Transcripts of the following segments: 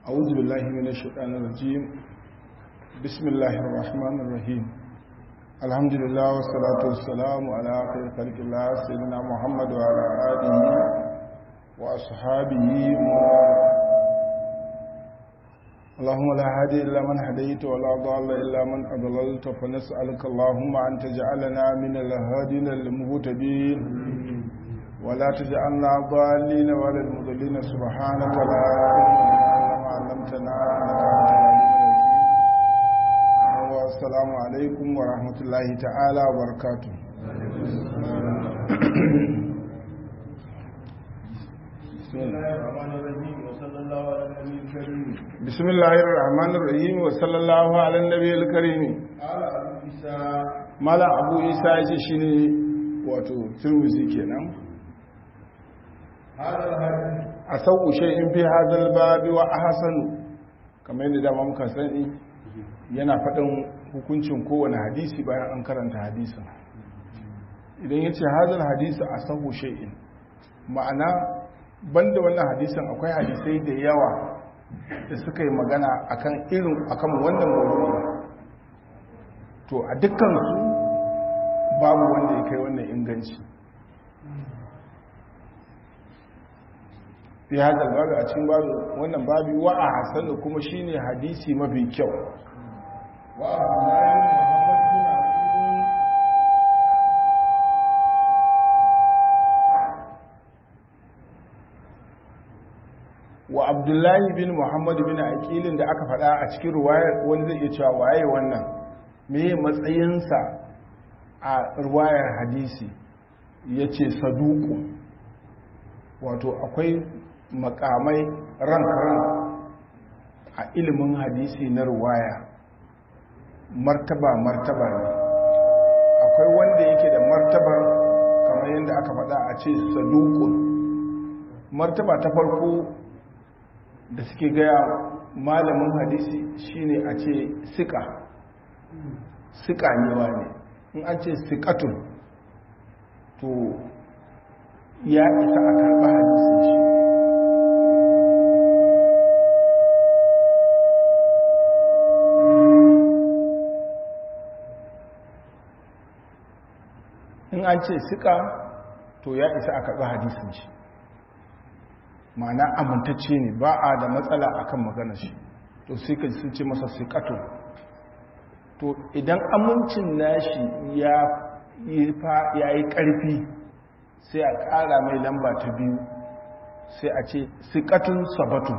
أعوذ بالله من الشيطان الرجيم بسم الله الرحمن الرحيم الحمد لله والصلاة والسلام على خير خلق الله سيدنا محمد وعلى آله وأصحابه اللهم لا هادي إلا من هديت ولا ضال إلا من أضللت فنسألك اللهم أن تجعلنا من الهادين المهتدين ولا تجعلنا ضالين ولا المضلين سبحانك لا علم لنا ما علمتنا انك انت العليم الحكيم والسلام عليكم ورحمه الله تعالى وبركاته بسم الله الرحمن الرحيم وصلى الله على النبي الكريم قال أبو عيسى مالا ابو عيسى yace shine wato tirmizi kenan هذا الحديث a sauƙu in fi hadal babi wa ahsanu kamar yadda dama muka sani yana faɗin hukuncin kowane hadisi bayan an karanta hadisin idan ya ce hadal hadisi a sahu shay'in ma'ana banda wannan hadisin akwai hadisai da yawa da suka yi magana akan irin akan wannan mawdu'i to a dukkansu babu wanda ya kai wannan inganci fi hadal babu a cikin babu wannan babu wa a hasanu kuma shine hadisi mafi kyau وعبد الله بن محمد بن عقيل wa abdullahi bin muhammad bin aqilin da aka faɗa a cikin ruwayar wani zai iya cewa waye wannan me matsayinsa a ruwayar hadisi yace saduku wato akwai makamai ran a ilimin hadisi na ruwaya martaba martaba ne akwai wanda yake da martabar kamar yadda aka faɗa a ce sadukun martaba ta farko da suke gaya malamin hadisi shine a ce sika sika ne ne in an ce sikatun to ya isa a karɓa hadisin shi in an ce sika to ya isa a karɓi hadisin shi ma'ana amintacce ne ba a da matsala akan maganar shi to sai ka sun ce masa sikatun to idan amincin nashi ya yi ƙarfi sai a ƙara mai lamba ta biyu sai a ce sikatun sabatun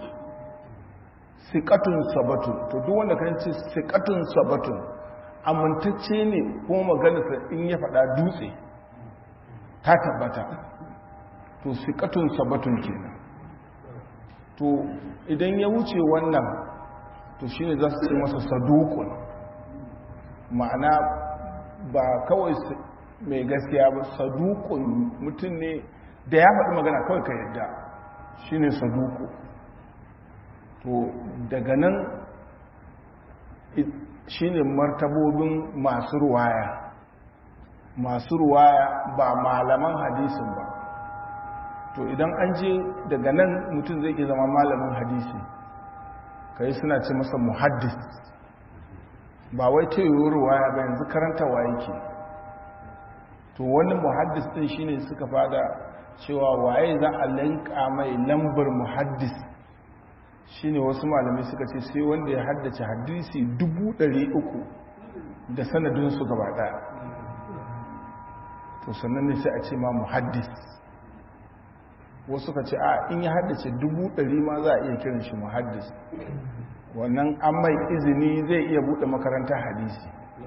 sikatun sabatun to duk wanda kan ce sikatun sabatun amintacce ne kuma maganarsa in ya faɗa dutse ta tabbata to sikatun sabatun kenan to idan ya wuce wannan to shine za su ce masa sadukun ma'ana ba kawai mai gaskiya ba sadukun mutum ne da ya faɗi magana kawai ka yadda shine saduku to daga nan shine martabobin masu ruwaya masu ruwaya ba malaman hadisin ba to idan an je daga nan mutum zai iya zama malamin hadisi kai suna ce masa muhaddis ba wai ta yi ruwaya ba yanzu karanta wa yake to wani muhaddis din shine suka fada cewa waye za a lanka mai lambar muhaddis shine wasu malamai suka ce sai wanda ya haddace hadisi dubu ɗari uku da sanadinsu gaba ɗaya to sannan ne sai a ce ma muhaddis wasu ka ce a in ya haddace dubu ɗari ma za a iya kiran shi muhaddis wannan an mai izini zai iya buɗe makarantar hadisi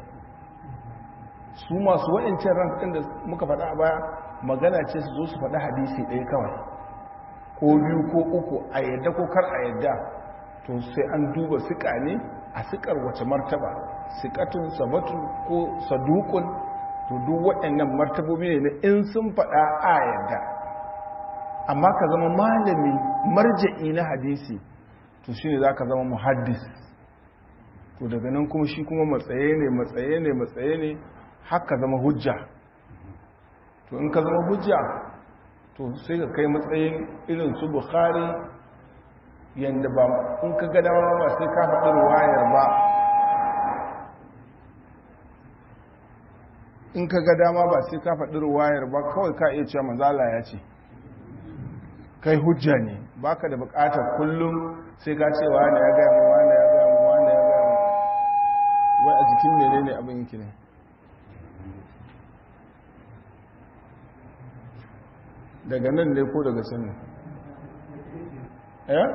su masu wa'ancin rankin da muka faɗa a baya magana ce su zo su faɗi hadisi ɗaya kawai ko biyu ko uku a yadda ko kar a yadda to sai an duba siƙa ne a siƙar wace martaba siƙatun sabatun ko sadukun to duk waɗannan martabobi ne na in sun faɗa a yadda amma ka zama malami marja'i na hadisi to shi ne za ka zama muhaddis to daga nan kuma shi kuma matsaye ne matsaye ne matsaye ne haka zama hujja to in ka zama hujja to sai ka kai matsayin irin su bukhari yadda ba in ka ga dama ba sai ka faɗi ruwayar ba in ka ga dama ba sai ka faɗi ruwayar ba kawai ka iya cewa manzala ya ce kai hujja ne baka da bukatar kullum sai ka ce wani ya gaya mu wani ya gaya mu wani ya gaya mu wai a jikin mene ne abin yake ne daga nan ne ko daga can ne eh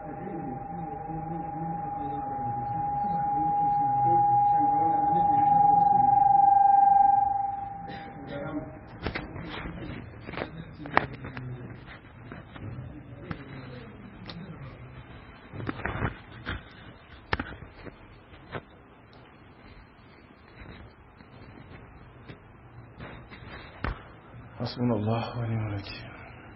hasbunallahu wa ni'mal wakeel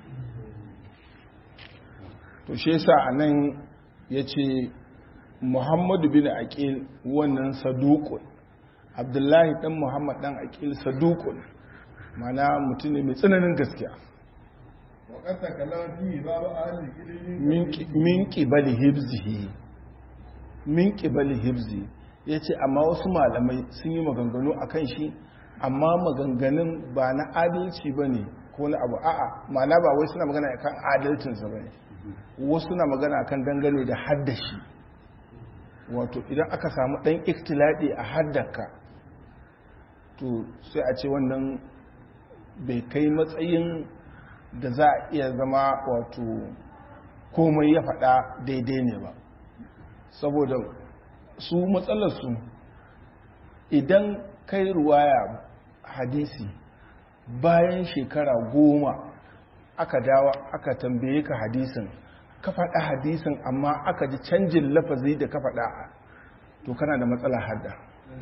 to shi yasa anan yace Muhammadu bin Aqil wannan saduqun Abdullahi dan Muhammad dan Aqil saduqun mana mutum ne mai tsananin gaskiya وقد تكلم فيه بعض أهل العلم min qibali hibzihi min qibali hibzi yace amma wasu malamai sun yi maganganu akan shi amma maganganun ba na adalci bane ko na abu a'a ma'ana ba wai suna magana akan adalcinsa bane wasu na magana akan dangane da haddashi wato idan aka samu dan iktiladi a haddaka to sai a ce wannan bai kai matsayin da za a iya zama wato komai ya faɗa daidai ne ba saboda su matsalarsu idan kai ruwaya hadisi bayan shekara goma aka dawa aka tambaye ka hadisin ka faɗa hadisin amma aka ji canjin lafazi da ka faɗa to kana da matsala hadda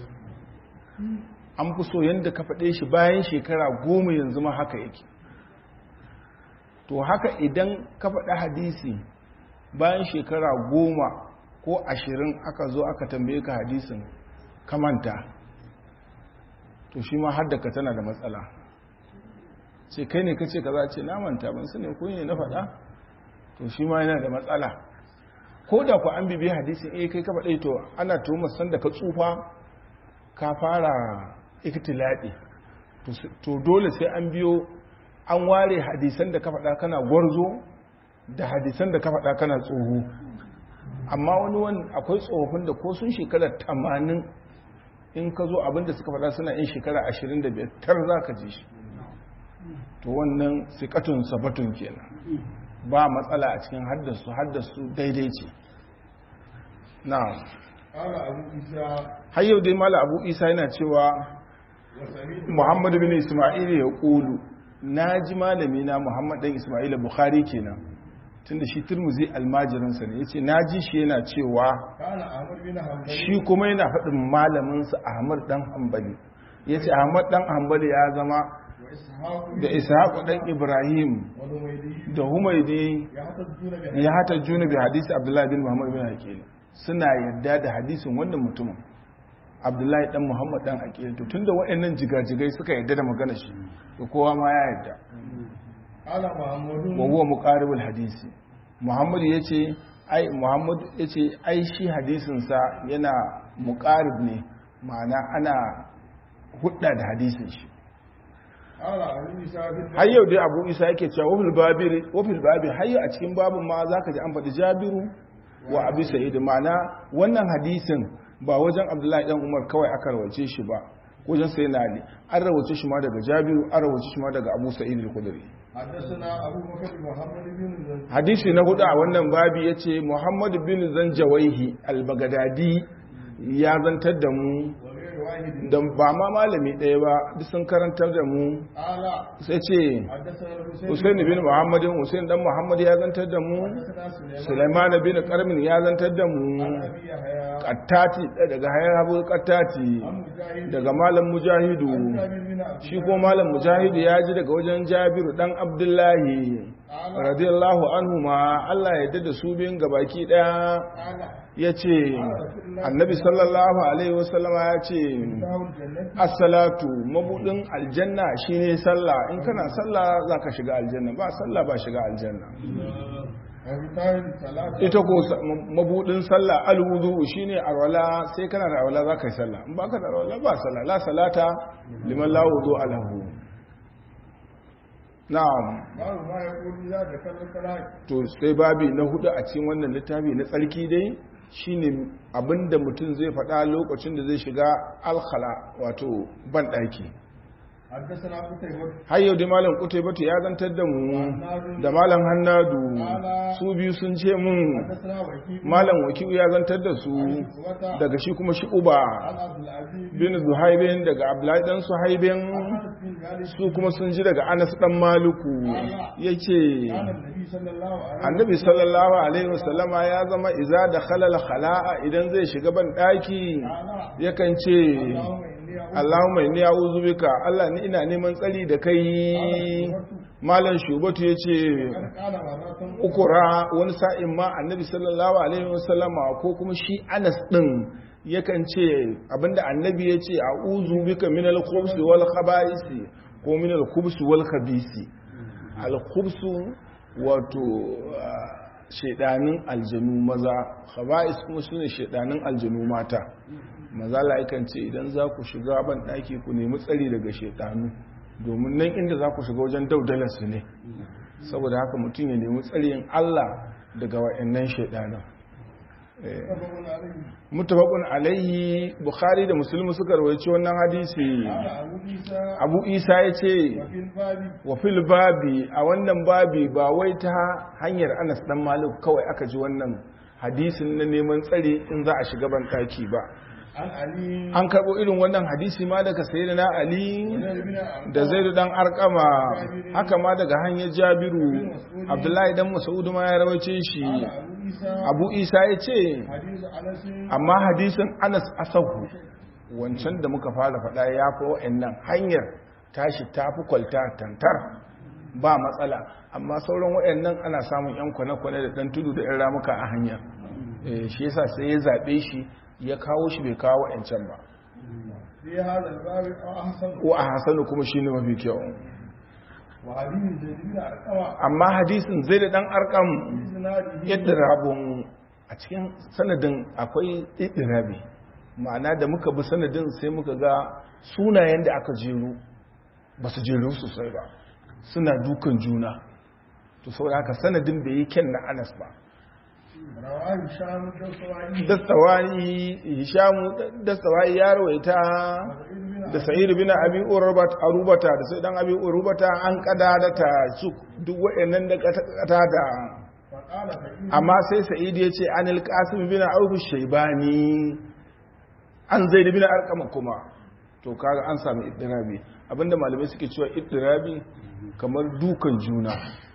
an fi so yadda ka faɗe shi bayan shekara goma yanzu ma haka yake to haka idan ka faɗa hadisi bayan shekara goma ko ashirin aka zo aka tambaye ka hadisin ka manta to shi ma haddaka tana da matsala ce kai ne kace kaza ce na manta ban sani ko ne na faɗa to shi ma yana da matsala ko da ku an bibiye hadisin eh kai ka faɗa to ana tuhumar san da ka tsufa ka fara iktiladi to dole sai an biyo an ware hadisan da ka faɗa kana gwarzo da hadisan da ka faɗa kana tsoho amma wani wani akwai tsofaffin da ko sun shekara tamanin in ka zo abinda suka faɗa suna yin shekara ashirin da biyar tar za ka ji shi to wannan sikatun sabatun kenan ba matsala a cikin haddasu haddasu daidai ce na قال أبو إسحاق har yau dai mala abu isa yana cewa وسميت muhammadu bin ismail ya ƙulu na ji malami na muhammad ɗan ismail bukhari kenan tunda shi turmuzi almajirinsa ne ya ce na ji shi yana cewa كان أحمد بن حنبل shi kuma yana faɗin malaminsa ahmad ɗan hambali ya ce ahmad ɗan hambali ya zama وإسحاق da ishaku ɗan ibrahim والهميدي da humaidi يحتجون بهذا ya hata juna bi hadisi abdullahi bin muhammad bin aqil suna yadda da hadisin wannan mutumin abdullahi dan muhammad dan aqil to tunda waɗannan jigajigai suka yadda da magana shi to kowa ma ya yadda قال محمود wa huwa muqaribul hadisi muhammad yace ai muhammad yace ai shi hadisin sa yana muqarib ne ma'ana ana hudda da hadisin shi قال أبو إسحاق har yau dai abu isa yake cewa wafil babi wafil babi har yau a cikin babin ma zaka ji an faɗi jabiru wa abi sa'id ma'ana wannan hadisin ba wajen abdullahi dan umar kawai aka rawace shi ba wajen sai na ali an rawace shi ma daga jabiru an rawace shi ma daga abu sa'id al-khudri حدثنا أبو بكر محمد بن زنجي hadisi na hudu a wannan babi yace muhammad bin zanjawaihi al-bagdadi ya zantar da mu وغير واحد da ba ma malami ɗaya ba duk sun karantar da mu قال sai ce حدثنا الحسين Hussein bin Muhammadin Hussein dan Muhammad ya zantar da mu حدثنا سليمان Sulaiman bin Qarmin ya zantar da mu عن أبي يحيى Qattati daga Hayabu Qattati عن مجاهد daga Malam Mujahidu عن جابر بن عبد shi ko Malam Mujahidu ya ji daga wajen Jabiru dan Abdullahi قال radiyallahu anhu ma Allah ya yarda da su biyun gabaki daya قال yace Annabi sallallahu alaihi wasallama ya ce دعوا الجنة as-salatu mabudin aljanna shine sallah in kana sallah zaka shiga aljanna ba sallah ba shiga aljanna ita ko mabudin sallah alwudu shine arwala sai kana da arwala za ka yi sallah in baka da arwala ba sallah la salata liman la wudu alahu na'am to sai babi na hudu a cikin wannan littafi na tsarki dai shine abinda mutum zai faɗa lokacin da zai shiga alkhala wato ban ɗaki har yau da malam kutai bata ya zantar da mu da malam hannadu su biyu sun ce mun malam wakilu ya zantar da su daga shi kuma shi uba bin zuhaibin daga abdullahi dan suhaibin su kuma sun ji daga anas dan maluku yace annabi sallallahu alaihi wasallama ya zama iza da khalal khala'a idan zai shiga ban daki yakan ce Allahumma inni a'udhu bika Allah ni ina neman tsari da kai malam shubatu yace ukura wani sa'in ma annabi sallallahu alaihi wasallama ko kuma shi Anas din yakan ce abinda annabi yace a'udhu bika minal khubsi wal khaba'isi ko minal khubsi wal khabisi al khubsu wato shedanin aljanu maza khaba'is kuma sune shedanin aljanu mata maza la'ikan ce idan za ku shiga ban ɗaki ku nemi tsari daga shedanu domin nan inda za ku shiga wajen daudalarsu ne saboda haka mutum ya nemi tsarin Allah daga wa'annan shedanan mutafakun alaihi bukhari da musulmi suka rawaici wannan hadisi abu isa ya ce wa fil babi a wannan babi ba wai ta hanyar anas dan malik kawai aka ji wannan hadisin na neman tsari in za a shiga ban ɗaki ba an karɓo irin wannan hadisi ma daga sayi na ali da zaidu dan arkama haka ma daga hanyar jabiru abdullahi dan masaudu ma ya rawace shi abu isa ya ce amma hadisin anas asahu wancan da muka fara faɗa ya fi wa'annan hanyar tashi ta fi kwalta tantar ba matsala amma sauran wa'annan ana samun yan kwane-kwane da ɗan tudu da yan ramuka a hanyar shi yasa sai ya zaɓe shi ya kawo shi bai kawo wa'ancan ba ko a hasanu kuma shi ne mafi kyau amma hadisin zai da dan arkam idirabun a cikin sanadin akwai idirabi ma'ana da muka bi sanadin sai muka ga sunayen da aka jeru ba su jeru sosai ba suna dukan juna to saboda haka sanadin bai yi kyan na anas ba dastawai ya rawaita da sa'id bin abi urubata da sai dan abi urubata an kadadata su duk wayannan da kata da amma sai sa'id ya ce anil qasim bin auf shaybani an zaid bin arqam kuma to kaga an samu iddirabi abinda malamai suke cewa iddirabi kamar dukan juna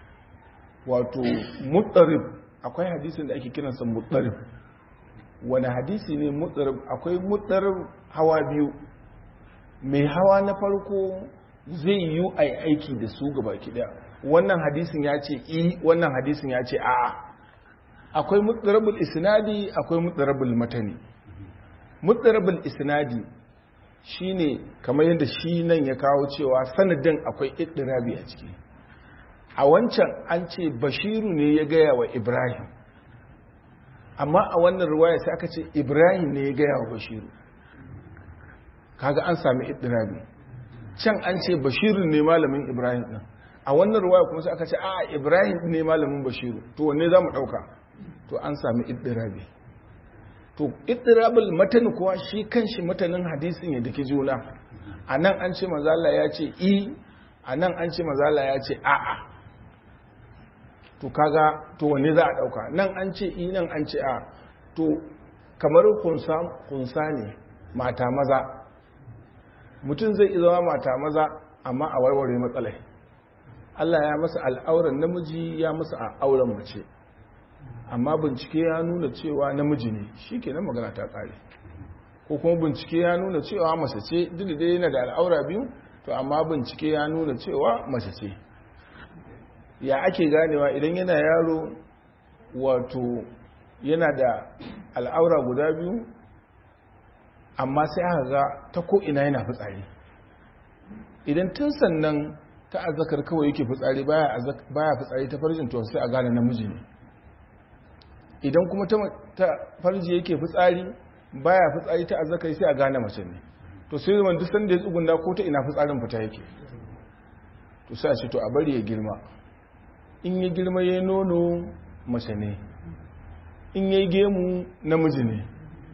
wato mutarib akwai hadisin da ake kiransa mutarib wani hadisi ne mutarib akwai mutarib hawa biyu mai hawa na farko zai yi a aiki da su gaba kiɗa wannan hadisin ya ce i wannan hadisin ya ce a'a akwai mutarabul isnadi akwai mutarabul matani mutarabul isnadi shine kamar yadda shi nan ya kawo cewa sanadin akwai iddirabi a ciki a wancan an ce bashiru ne ya gaya wa ibrahim amma a wannan ruwaya sai aka ce ibrahim ne ya gaya wa bashiru kaga an sami iddirabi can an ce bashiru ne malamin ibrahim din a wannan ruwaya kuma sai aka ce a ibrahim ne malamin bashiru to wanne za mu ɗauka to an sami iddirabi to iddirabul matan kuwa shi kanshi matanin hadisin ya dake juna a nan an ce mazala ya ce i a nan an ce mazala ya ce a'a to kaga to wanne za a dauka nan an ce i nan an ce a to kamar kunsa kunsa ne mata maza mutum zai zama mata maza amma a warware matsalai Allah ya masa al'auran namiji ya masa auren mace amma bincike ya nuna cewa namiji ne shi ke nan magana ta tsare ko kuma bincike ya nuna cewa mace ce duk da yana da al'aura biyu to amma bincike ya nuna cewa mace ce ya ake ganewa idan yana yaro wato yana da al'aura guda biyu amma sai aka ga ta ko'ina yana fitsari idan tun sannan ta azakar kawai yake fitsari baya fitsari ta farjin to sai a gane namiji ne idan kuma ta farji yake fitsari baya fitsari ta azzakari sai a gane mace ne to sai zaman duk sanda ya tsugunda ko ta ina fitsarin fita yake to sai a ce to a bari ya girma in ya girma ya nono mace ne in ya gemu namiji ne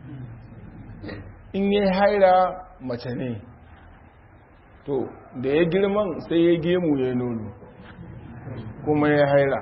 in ya haira mace ne to da ya girman sai ya gemu ya nono kuma ya haira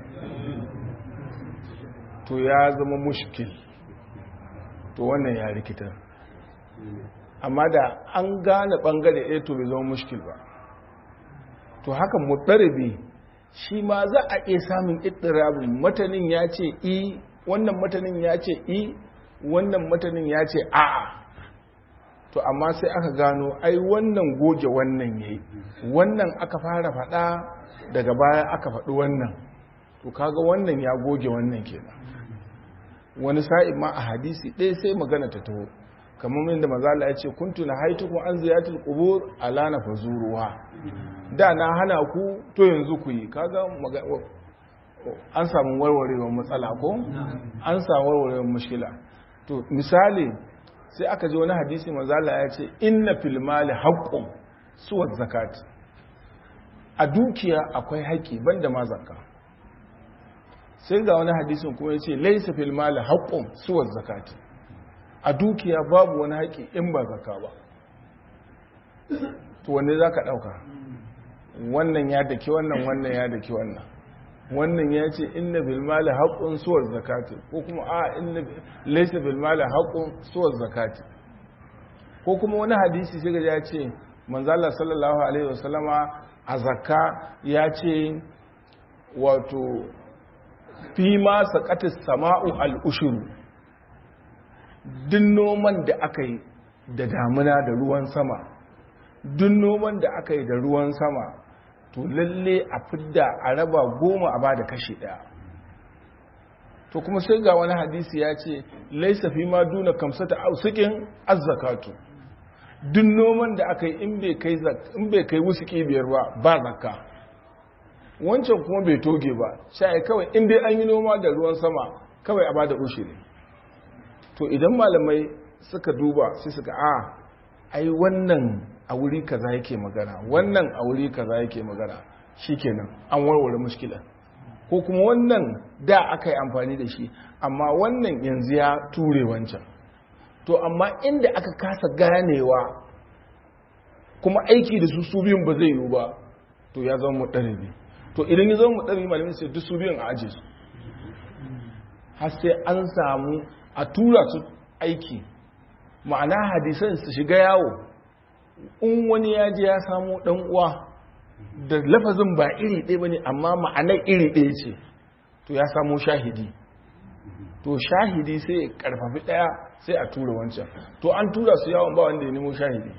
to ya zama mushkil to wannan ya rikita amma da an gane bangare ɗaya to bai zama mushkil ba to haka mutsaribi shi ma za a iya samun ittirabin matanin ya ce i wannan matanin ya ce i wannan matanin ya ce a'a to amma sai aka gano ai wannan goge wannan yayi wannan aka fara faɗa daga baya aka faɗi wannan to kaga wannan ya goge wannan kenan wani sa'in ma a hadisi ɗaya sai magana ta taho kamar yadda mazala ya ce kuntu na haituku an ziyatul qubur ala na fazuruwa da na hana ku to yanzu ku yi kaga an samu warwarewar matsala ko an samu warwarewar mushkila to misali sai aka ji wani hadisi mazala ya ce inna fil mali haqqun suwa zakat a dukiya akwai haƙi banda ma zakka sai ga wani hadisin kuma ya ce laisa fil mali haqqun suwa zakati a dukiya babu wani haƙi in ba zakka ba to wanne zaka dauka wannan ya daki wannan wannan ya daki wannan wannan ya ce inna bil mali haqqun suwa zakati ko kuma a inna laysa bil mali haqqun suwa zakati ko kuma wani hadisi sai ga ya ce manzo Allah sallallahu alaihi wasallama a zakka ya ce wato fi ma saqatis sama'u al ushuru duk noman da aka yi da damuna da ruwan sama duk noman da aka yi da ruwan sama to lalle a fidda a raba goma a bada kashi daya to kuma sai ga wani hadisi ya ce laisa fi ma duna kamsata ausukin azzakatu duk noman da aka yi in bai kai wusuki biyar ba ba zakka wancan kuma bai toge ba sai kawai in dai an yi noma da ruwan sama kawai a bada ushiri to idan malamai suka duba sai suka a ai wannan a wuri kaza yake magana wannan a wuri kaza yake magana shikenan an warware mushkila ko kuma wannan da aka yi amfani da shi amma wannan yanzu ya ture wancan to amma inda aka kasa ganewa kuma aiki da su su biyun ba zai yiwu ba to ya zama muɗaribi to idan ya zama muɗaribi malamin sai duk su biyun a aje su har sai an samu a tura su aiki ma'ana hadisan su shiga yawo in wani ya je ya samu dan uwa da lafazin ba iri ɗaya bane amma ma'anar iri ɗaya ce to ya samu shahidi to shahidi sai ya karfafi ɗaya sai a tura wancan to an tura su yawon ba wanda ya nemo shahidi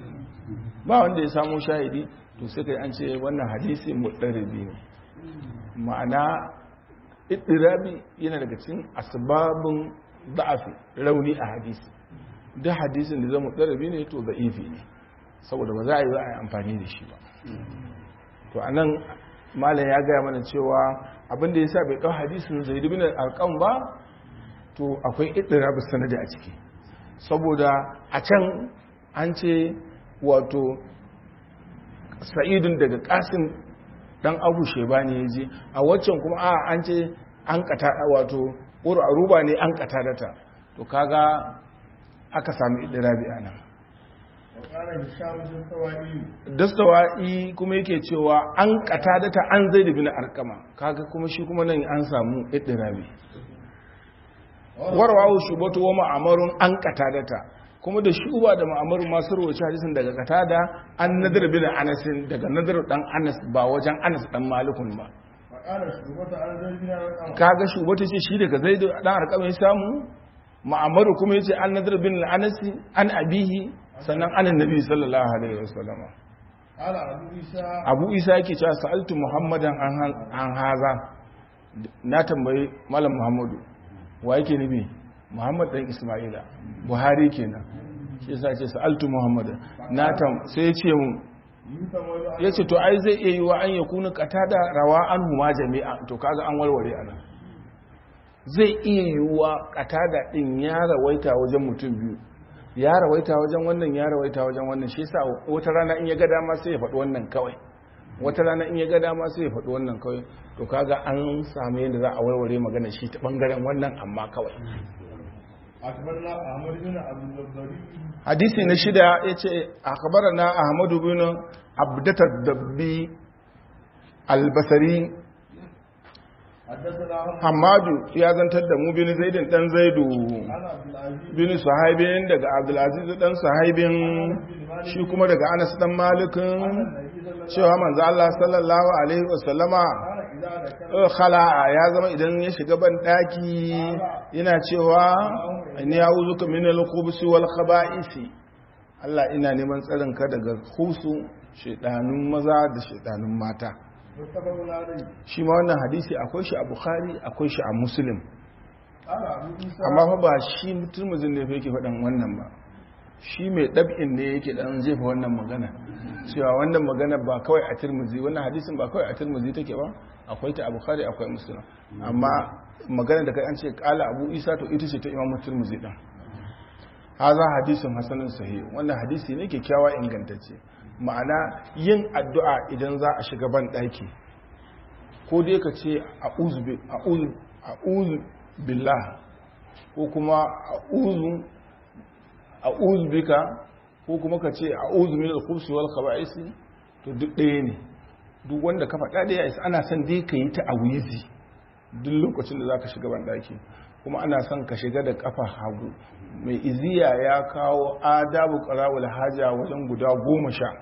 ba wanda ya samu shahidi to sai kai an ce wannan hadisi mutsaribi ne ma'ana idirabi yana daga cikin asbabun da'afi rauni a hadisi duk hadisin da zama mutsaribi ne to za'ifi ne saboda ba za a yi za a yi amfani da shi ba to a nan malam ya gaya mana cewa abinda ya sa bai ɗau hadisin zai dubi alƙan ba to akwai idirabi sanadi a ciki saboda a can an ce wato sa'idun daga ƙasin ɗan abu sheba ne ya je a waccan kuma a an ce an kata wato ruba ne an kata data to kaga aka sami idirabi a nan dastawa'i kuma yake cewa an kata data an zai da bin arkama kaga kuma shi kuma nan an samu idirabi warwawo shubatu wa ma'amarun an kata data kuma da shuba da ma'amarun masu rawaci hadisin daga kata da an nadar bin anasin daga nadar dan anas ba wajen anas dan malikun ba kaga shubatu ce shi daga zai dan arkama ya samu ma'amaru kuma yace an nadar bin anasi an abihi sannan anan nabi sallallahu alaihi wasallama abu isa yake cewa sa'altu muhammadan an haza na tambayi malam muhammadu wa yake nabi muhammad dan isma'ila buhari kenan shi yasa ce sa'altu muhammadan na tam sai ya ce mu yace to ai zai iya yi wa an yakuna qatada rawa an huma jami'a to kaga an warware anan zai iya yiwuwa katada din ya rawaita wajen mutum biyu ya rawaita wajen wannan ya rawaita wajen wannan shi yasa wata rana in ya ga dama sai ya faɗi wannan kawai wata rana in ya ga dama sai ya faɗi wannan kawai to kaga an samu yadda za a warware magana shi ta bangaren wannan amma kawai أخبرنا أحمد بن عبد الجباري hadisi na shida ya ce na ahmadu bin abdatar dabbi albasari حدثنا عمرو hamadu ya zantar da mu bin zaidin dan zaidu عن عبد العزيز bin suhaibin daga abdulaziz dan suhaibin shi kuma daga anas dan malikin النبي صلى الله عليه وسلم cewa manzo Allah sallallahu alaihi wasallama كان إذا ذكر eh, khala'a ya zama idan ya shiga ban daki yana cewa inni a'udhuka minal khubuthi wal khaba'isi Allah ina neman tsarin ka daga khusu shedanun maza da shedanun mata متفق عليه shi ma wannan hadisi akwai shi a Bukhari akwai shi a Muslim قال أبو عيسى amma fa ba shi mutumuzin ne fa yake faɗan wannan ba shi mai ɗab'in ne yake ɗan jefa wannan magana cewa wannan magana ba kawai a turmuzi wannan hadisin ba kawai a turmuzi take ba akwai ta a bukhari akwai musulun amma magana da kai an ce kala abu isa to ita ce ta imamu turmuzi ɗin haza hadisin hasanin sahi wannan hadisi ne kyakkyawa ingantacce ma'ana yin addu'a idan za a shiga ban ɗaki ko dai ka ce a'udhu billah ko kuma a'udhu a'udhu bika ko kuma ka ce a'udhu min al-khubsi wal khaba'is to duk ɗaya ne duk wanda ka faɗa da isa ana son dai ka yi ta awizi duk lokacin da zaka shiga ban daki kuma ana son ka shiga da kafa hagu mai iziya ya kawo adabu qarawul haja wajen guda goma sha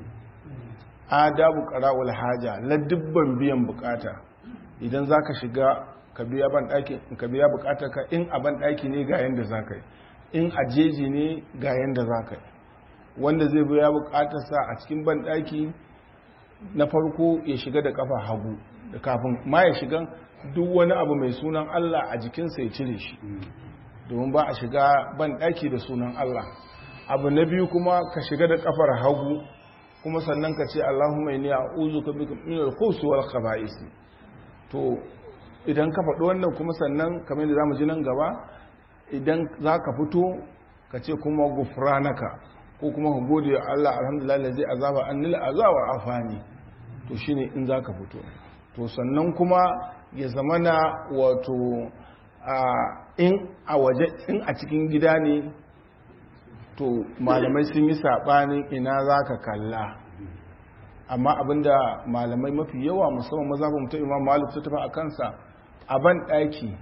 adabu qarawul haja ladubban biyan bukata idan zaka shiga ka biya ban daki ka biya bukatar ka in a ban daki ne ga yanda zaka yi in a jeji ne ga yanda zaka yi wanda zai biya bukatarsa a cikin ban daki na farko ya shiga da kafa hagu da kafin ma ya shiga duk wani abu mai sunan Allah a jikinsa ya cire shi domin ba a shiga ban daki da sunan Allah abu na biyu kuma ka shiga da kafar hagu kuma sannan ka ce Allahumma inni a'udhuka bika min al-khubuthi wal khaba'is to idan ka faɗi wannan kuma sannan kamar yadda zamu ji nan gaba idan zaka fito ka ce kuma gufranaka ko kuma ka gode wa Allah alhamdulillah lazi azaba annil azaba afani to shine in zaka fito to sannan kuma ya zamana wato a in a waje in a cikin gida ne to malamai sun yi sabanin ina zaka kalla amma abinda malamai mafi yawa musamman mazhabin mutum Imam Malik su tafi a kansa a ban daki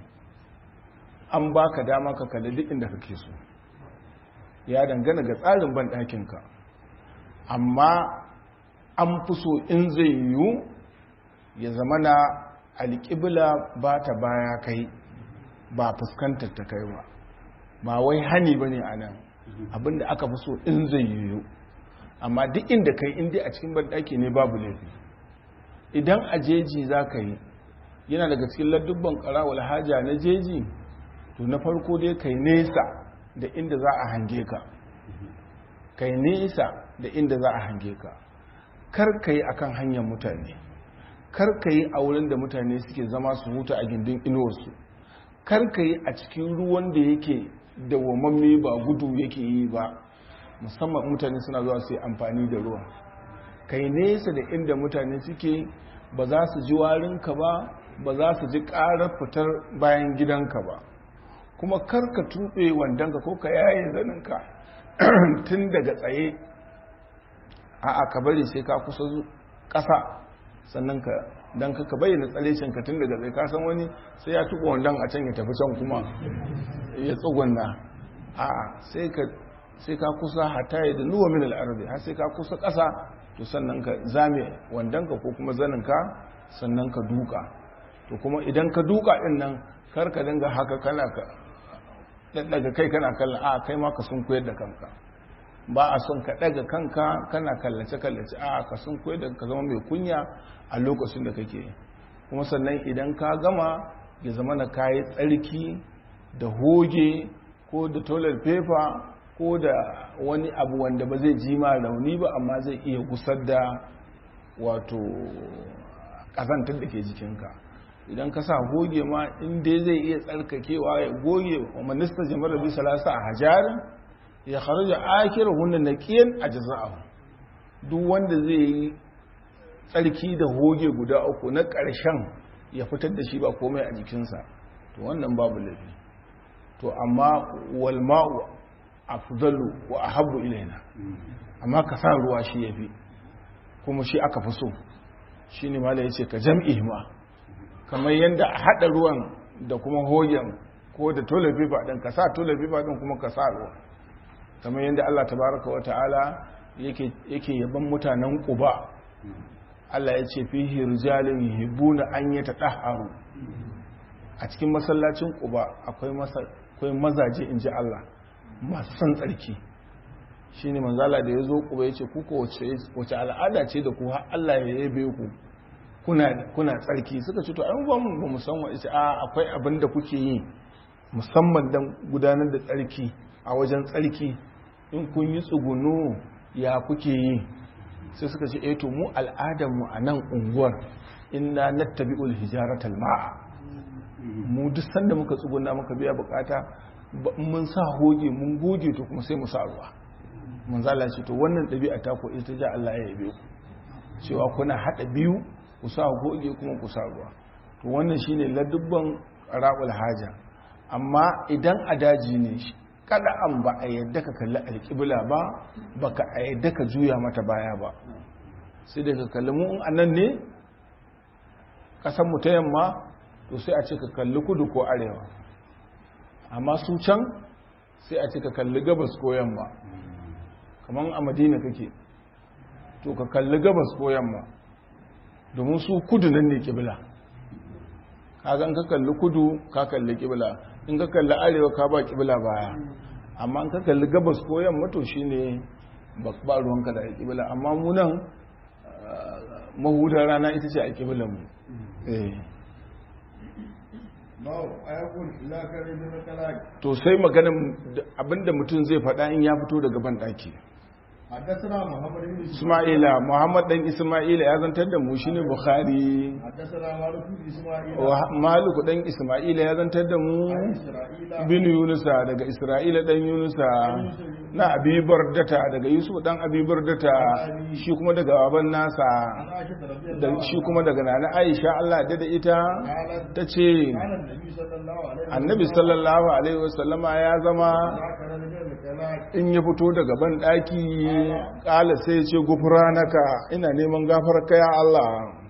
an baka dama ka kalli duk inda kake so ya dangana ga tsarin banɗakinka amma an fi so in zai yiwu ya zama na alƙibla ba ta baya kai ba fuskantar ta kai ba ba wai hani ba ne a nan abinda aka fi so in zai yiwu amma duk inda kai inda a cikin banɗaki ne babu laifi idan a jeji za ka yi yana daga cikin ladubban ƙarawar haja na jeji to na farko dai kai nesa da inda za a hange ka kai nesa da inda za a hange ka kar ka yi akan hanyar mutane kar ka yi a wurin da mutane suke zama su huta a gindin inuwarsu kar ka yi a cikin ruwan da yake dawwamamme ba gudu yake yi ba musamman mutane suna zuwa su yi amfani da ruwa kai nesa da inda mutane suke ba za su ji warinka ba ba za su ji ƙarar fitar bayan gidanka ba kuma karka tuɓe wandonka ko ka yaye zaninka tun daga tsaye a ka bari sai ka kusa ƙasa sannan ka don ka bayyana tsarecinka tun daga tsaye kasan wani sai ya tuɓa wandon a can ya tafi can kuma ya tsugunna a sai ka kusa hata ya da nuwa min al'arzi har sai ka kusa ƙasa to sannan ka zame wandonka ko kuma zaninka sannan ka duka to kuma idan ka duka ɗin nan karka dinga haka kana ka daga kai kana kallon a kai ma ka sun koyar da kanka ba a son ka daga kanka kana kallace kallace a ka sun koyar da ka zama mai kunya a lokacin da kake kuma sannan idan ka gama ya zama na kayi tsarki da hoge ko da toilet paper ko da wani abu wanda ba zai ji ma rauni ba amma zai iya gusar da wato ƙazantar da ke jikinka idan ka sa goge ma inda zai iya tsarkakewa ya goge wa minista jamar rabi salasa a hajarin ya kharja akira hunna naqiyan ajza'ahu duk wanda zai yi tsarki da hoge guda uku na ƙarshen ya fitar da shi ba komai a jikinsa to wannan babu laifi to amma wal ma'u afdalu wa ahabbu ilaina amma ka sa ruwa shi yafi kuma shi aka fi so shine mala yace ka jam'i ma kamar yanda a hada ruwan da kuma hogen ko da toilet paper din ka sa toilet paper din kuma ka sa ruwa kamar yanda Allah tabaraka wa ta'ala yake yake yaban mutanen Quba Allah ya ce fihi rijalun yuhibbuna an yatahharu a cikin masallacin Quba akwai akwai mazaje inji Allah masu son tsarki shine manzala da yazo Quba yace ku ko wace wace al'ada ce da ku har Allah ya yabe ku kuna kuna tsarki suka ce to ai ba mu ba mu san wa a akwai abin da kuke yi musamman dan gudanar da tsarki a wajen tsarki in kun yi tsugunu ya kuke yi sai suka ce eto mu al'adarmu a nan unguwar inna nattabi'ul hijaratal ma'a mu duk sanda muka tsuguna muka biya bukata mun sa hoge mun goge to kuma sai mu sa ruwa mun zala ce to wannan ɗabi'a ta ko ita ja Allah ya yabe ku cewa kuna haɗa biyu ku sa goge kuma ku sa ruwa to wannan shine ladubban ra'ul haja amma idan a daji ne kada an ba a yadda ka kalli alƙibla ba baka a yadda ka juya mata baya ba sai da ka kalli mu a nan ne ƙasar mu ta yamma to sai a ce ka kalli kudu ko arewa amma su can sai a ce ka kalli gabas ko yamma kamar a madina kake to ka kalli gabas ko yamma domin su kudu nan ne ƙibla kaga ka kalli kudu ka kalli ƙibla in ka kalli arewa ka ba kibla baya amma in ka kalli gabas ko yamma to shine ba ruwanka da kibla amma mu nan mahudar rana ita ce a kiblan mu to sai maganin abinda mutum zai faɗa in ya fito daga ban ɗaki حدثنا محمد بن Ismaila Muhammad dan Ismaila ya zantar da mu shine Bukhari حدثنا مالك بن اسماعيل Malik dan Ismaila ya zantar da mu عن اسرائيل bin Yunusa daga Isra'ila dan Yunusa na Abi Bardata daga Yusuf dan Abi Bardata shi kuma daga baban nasa عن عائشه رضي da الله shi kuma daga nana Aisha Allah ya da ita قالت tace كان النبي صلى الله عليه وسلم Annabi sallallahu alaihi wasallama ya zama ذكر رجل الكلام in ya fito daga ban daki kala sai ya ce gufranaka ina neman gafarka ya Allah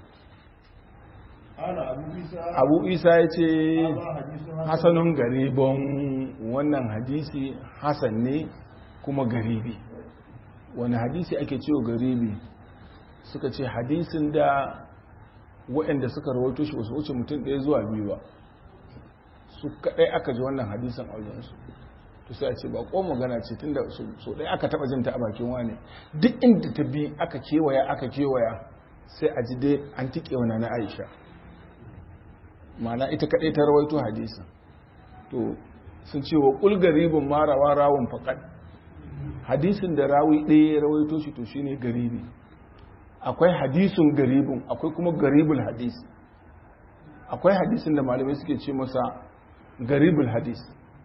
قال ابو عيسى Abu Isa ya ce هذا حديث حسن hasanun garibon wannan hadisi hasan ne kuma garibi wani hadisi ake cewa garibi suka ce hadisin da waɗanda suka rawaito shi wasu wuce mutum ɗaya zuwa biyu ba su kaɗai aka ji wannan hadisin a wajensu to sai a ce ba ko magana ce tunda so ɗaya aka taɓa jinta a bakin wane duk inda ta bi aka kewaya aka kewaya sai a ji dai an tiƙe wa na aisha mana ita kaɗai ta rawaito hadisin to sun ce wa ƙul garibin marawa rawun faƙad hadisin da rawi ɗaya ya rawaito shi to shine garibi akwai hadisun garibin akwai kuma garibul hadis akwai hadisin da malamai suke ce masa garibul hadis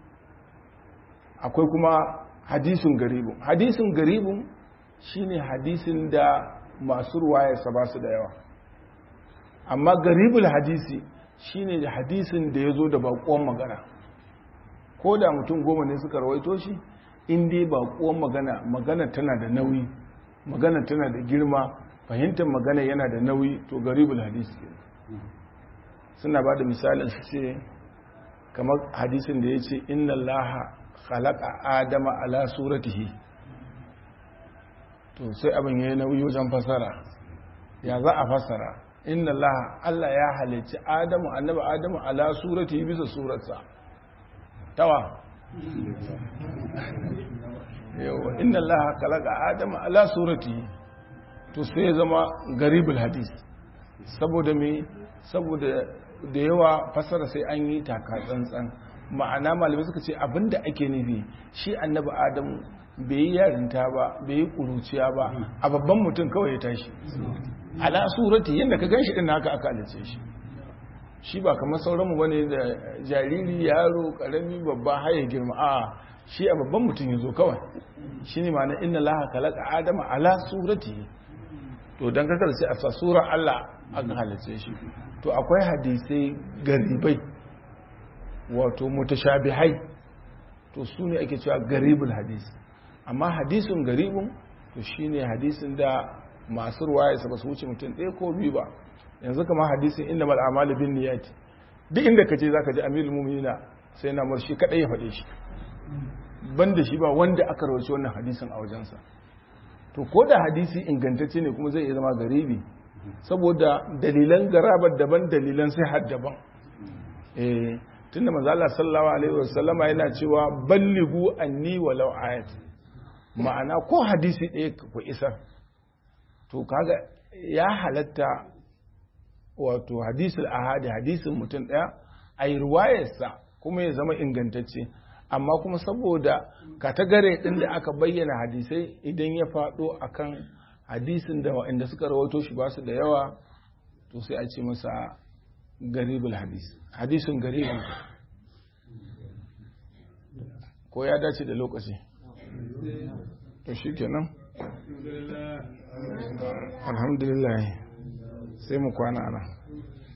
akwai kuma hadisun garibin hadisun garibin shine hadisin da masu ruwayarsa ba su da yawa amma garibul hadisi shine da hadisin da ya zo da baƙon magana ko da mutum goma ne suka rawaito shi in dai baƙon magana magana tana da nauyi magana tana da girma fahimtar magana yana da nauyi to garibul hadisi ke suna ba da misalin su ce kamar hadisin da ya ce inna allaha khalaqa adama ala suratihi to sai abin yayi nauyi wajen fasara ya za a fasara inna allaha Allah ya halicci adamu annabi adamu ala suratihi bisa surarsa tawa yawa inna allaha khalaqa adama ala suratihi to sai ya zama garibul hadis saboda me saboda da yawa fasara sai an yi taka tsantsan ma'ana malamai suka ce abinda ake nufi shi annabi adamu bai yi yarinta ba bai yi kuruciya ba a babban mutum kawai ya tashi ala surati yadda ka gan shi din haka aka alice shi shi ba kamar sauranmu bane da jariri yaro karami babba haye girma a shi a babban mutum ya zo kawai shi ne ma'ana inna laha kalaka adama ala surati to don kasar sai a sa surar Allah aka halice shi to akwai hadisai garibai wato mutashabihai to su ne ake cewa garibul hadisi amma hadisin garibun to shine hadisin da masu ruwaya ba su wuce mutum ɗaya ko biyu ba yanzu kama hadisin inda mal'amalu bin niyati duk inda ka je za ka ji amirul mu'minina sai na murshi kaɗai ya faɗe shi ban da shi ba wanda aka rawaci wannan hadisin a wajensa to ko da hadisi ingantacce ne kuma zai iya zama garibi saboda dalilan garabar daban dalilan sai had daban eh tunda manzo Allah sallallahu alaihi wasallama yana cewa ballighu anni walau ayat ma'ana ko hadisi ɗaya ku isar to kaga ya halatta wato hadisul ahadi hadisin mutum ɗaya a yi ruwayarsa kuma ya zama ingantacce amma kuma saboda katagare ɗin da aka bayyana hadisai idan ya faɗo akan hadisin da waɗanda suka rawato shi ba su da yawa to sai a ce masa garibul hadis hadisin garibin ko ya dace da lokaci to shi kenan alhamdulillah sai mu kwana ana